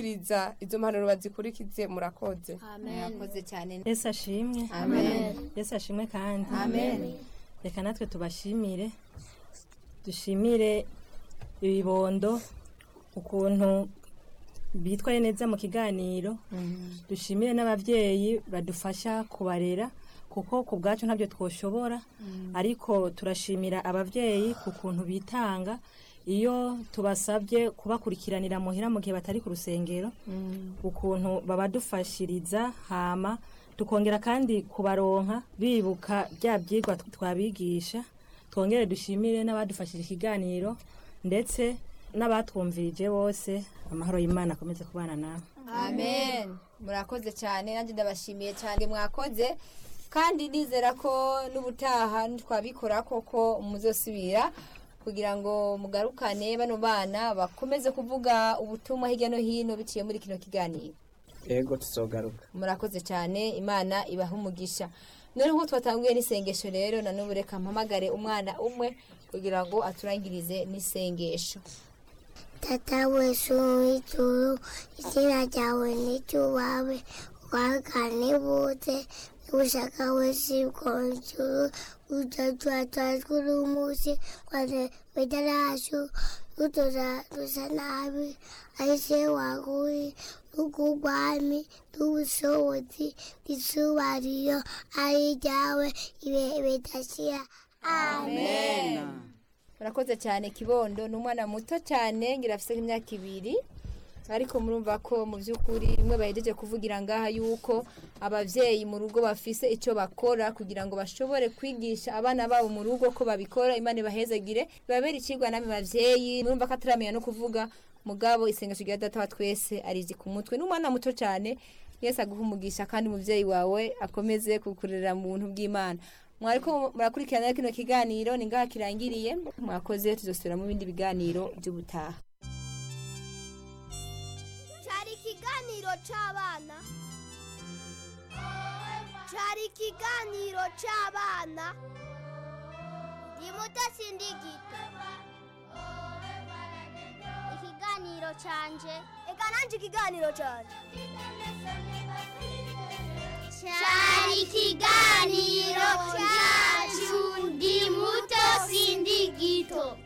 kumviriza izo mpanuro bazikurikize murakoze murakoze cyane yesu ashimwe amen yesu ashimwe kandi amen reka natwe tubashimire dushimire ibibondo ukuntu bitwaye neza mu kiganiro dushimire n'ababyeyi badufasha kubarera kuko ku bwacu ntabyo twoshobora ariko turashimira ababyeyi ku kuntu bitanga iyo tubasabye kubakurikiranira muhira mu gihe batari ku rusengero ukuntu babadufashiriza hama tukongera kandi kubaronka bibuka bya byigwa twabigisha twongere dushimire n'abadufashije ikiganiro ndetse n'abatwumvirije bose amahoro y'imana akomeze kubana nawe amen murakoze cyane nanjye ndabashimiye cyane mwakoze kandi nizera ko n'ubutaha twabikora koko muzosubira kugira ngo mugarukane bano bana bakomeze kuvuga ubutumwa hirya no hino biciye muri kino kiganiro ego tuzogaruka murakoze cyane imana ibaha umugisha none nk'uko twatanguye n'isengesho rero na n'ubu reka mpamagare umwana umwe kugira ngo aturangirize n'isengesho Tata wesu w'ijuru izina ryawe n'iryubawe wagane bose n'ubushaka wese bw'ijuru ujatua twazkuru umusi kwane wedarashu utoza dusa nabi aise waguri n'ugubwami n'ubushobozi n'isubariyo ari ryawe ibe bidashira amen murakoze cyane kibondo ni umwana muto cyane ngira afite nk'imyaka ibiri ariko murumva ko mu by'ukuri bimwe bahejeje kuvugira ngaha yuko ababyeyi mu rugo bafise icyo bakora kugira ngo bashobore kwigisha abana babo mu rugo ko babikora imana ibahezagire babere ikigwa namwe babyeyi murumva ko ataramenya no kuvuga mugabo isengesho rya data wa twese arizi ku mutwe n'umwana muto cyane yese aguha umugisha kandi umubyeyi wawe akomeze kukurera mu buntu bw'imana mwariko murakurikirana kino kiganiro ni ngaha kirangiriye mwakoze tuzosubira mu bindi biganiro by'ubutaha cyari ikiganiro cy'abana cyari ikiganiro cy'abana ni muto sindigita ikiganiro cyanje reka nanjye ikiganiro cyanje cyari ikiganiro cyacu ndi muto sindigito